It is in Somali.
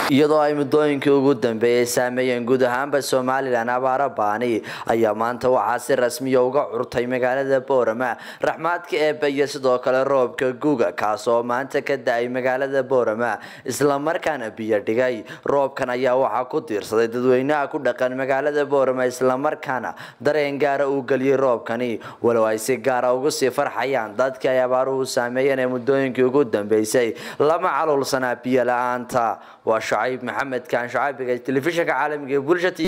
iyadoo ay muddooyinkii ugu dambeeyey saameeyeen guud ahaanba somalilan abaaro baani ayaa maanta waxaa si rasmiya uga curtay magaalada boorama raxmaadka eebba iyo sidoo kale roobka guga kaasoo maanta ka da-ay magaalada boorama islamarkaana biyo dhigay roobkan ayaa waxaa ku tiirsaday dadweynaha ku dhaqan magaalada boorama islamarkaana dareen gaara uu geliyey roobkani walow ay si gaara ugu sii farxayaan dadkii ay abaaruhu saameeyeen ee muddooyinkii ugu dambeysay lama caluulsanaa biyo la-aanta waa shacayb maxamed kaan shacaabiga telefishinka caalamiga ee bulsha